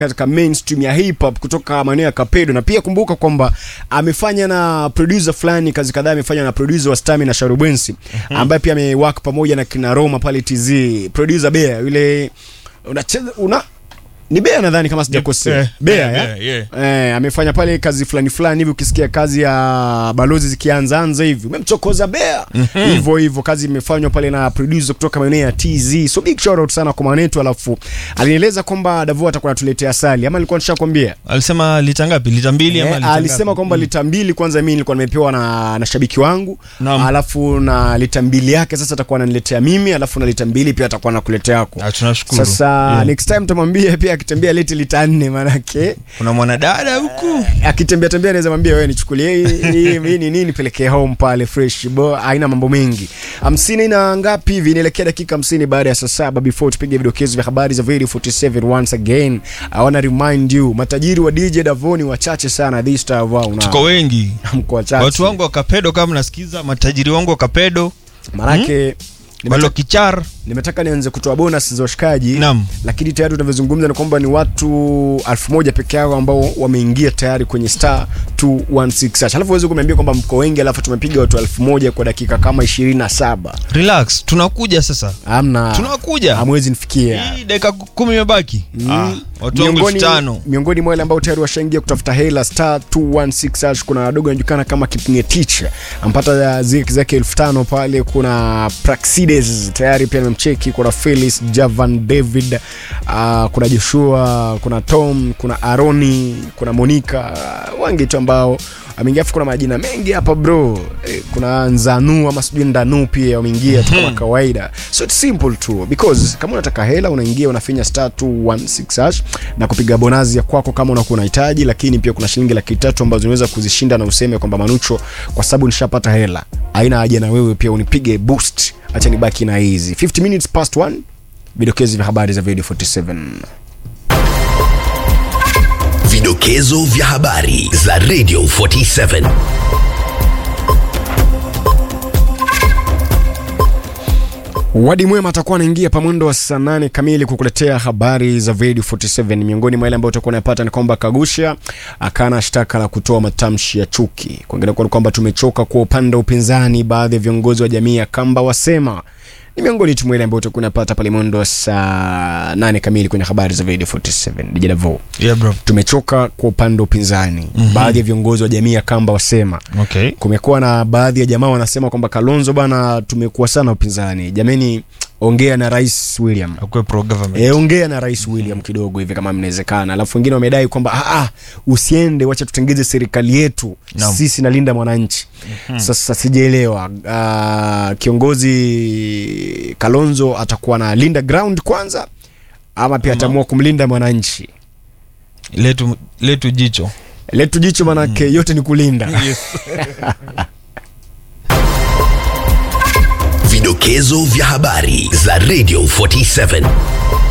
katika mainstream ya hip hop kutoka maeneo ya Kapedo, na pia kumbuka kwamba amefanya na producer fulani kazi kadhaa, amefanya na producer wa Stami na Sharubwensi ambaye pia amework pamoja na kina Roma pale TZ, producer Bea yule unacheza una ni Bea nadhani kama sijakosea, Eh, Bea Bea, ya yeah. eh, amefanya pale kazi fulani fulani hivi, ukisikia kazi ya balozi zikianza anza hivi umemchokoza Bea hivyo hivyo, kazi imefanywa pale na producer kutoka maeneo ya TZ, so big shout out sana kwa mwanetu. Alafu alinieleza kwamba Davo atakuwa anatuletea asali, ama nilikuwa nishakwambia Alisema lita ngapi? Lita mbili ama Eh, lita alisema ngapi? kwamba lita mbili kwanza mimi nilikuwa nimepewa na, na shabiki wangu Naam. alafu na lita mbili yake sasa atakuwa ananiletea mimi alafu na lita mbili pia atakuwa anakuletea yako Ah, tunashukuru. sasa Yeah. next time tamwambia pia akitembea leti lita nne manake Kuna mwanadada huku akitembea tembea anaweza mwambia wewe nichukulie hii hii hii ni nini pelekee home pale fresh bo haina mambo mengi hamsini na ngapi hivi inaelekea dakika hamsini baada ya saa saba before tupige vidokezo vya habari za video 47 once again i wanna remind you matajiri wa DJ Davoni wachache sana this time wow na tuko wengi, mko wachache watu wangu wa Kapedo, kama nasikiza, matajiri wangu wa Kapedo, manake Balo nimetaka, Kichar, nimetaka nianze kutoa bonus za washikaji Naam. lakini tayari tunavyozungumza ni kwamba ni watu elfu moja peke yao ambao wameingia tayari kwenye star 216 hash. alafu uweze kuniambia kwamba mko wengi alafu tumepiga watu elfu moja kwa dakika kama 27 relax, tunakuja sasa, amna tunakuja hamwezi nifikia hii dakika kumi imebaki. Ah, watu wangu elfu tano miongoni mwa wale ambao tayari washaingia kutafuta hela star 216 hash, kuna wadogo anajulikana kama Kipnge Teacher ampata zake zake elfu tano pale. Kuna Praxides tayari pia nimemcheki. Kuna Felix Javan David, uh, kuna Joshua, kuna Tom, kuna Aroni, kuna Monica, uh, wengi tu ambao ameingia. Afu kuna majina mengi hapa bro, eh, kuna Nzanu ama sijui Ndanu pia wameingia tu kama kawaida, so it's simple tu because kama unataka hela unaingia unafinya star 216 hash na kupiga bonazi ya kwako kama unakuwa unahitaji, lakini pia kuna shilingi laki tatu ambazo unaweza kuzishinda na useme kwamba Manucho, kwa sababu nishapata hela, haina haja na wewe pia unipige boost, acha nibaki na hizi 50 minutes past 1 vidokezi vya habari za video 47 Vidokezo vya habari za Radio 47. Wadi Mwema atakuwa anaingia pa mwendo wa saa nane kamili kukuletea habari za Radio 47. Miongoni mwa yale ambayo utakuwa unayapata ni kwamba Kagusha akana shtaka la kutoa matamshi ya chuki. Kuongea kwa kwamba tumechoka kwa upande wa upinzani, baadhi ya viongozi wa jamii ya Kamba wasema ni miongoni tu mwa yale ambayo utakuwa unapata pale mwendo wa saa nane kamili kwenye habari za Radio 47. DJ Davo, yeah bro, tumechoka kwa upande wa upinzani, baadhi ya viongozi wa jamii ya Kamba wasema okay. kumekuwa na baadhi ya jamaa wanasema kwamba Kalonzo bana, tumekuwa sana upinzani. Jameni, ongea na Rais William Akuwe pro government. e, ongea na Rais William kidogo hivi kama mnawezekana. Alafu wengine wamedai kwamba ah, ah, usiende, wacha tutengeze serikali yetu Naam. sisi nalinda mwananchi. Sasa sijaelewa ah, kiongozi Kalonzo atakuwa na linda ground kwanza ama pia ataamua kumlinda mwananchi. letu letu jicho Letu jicho manake yote ni kulinda. Vidokezo vya habari za Radio 47.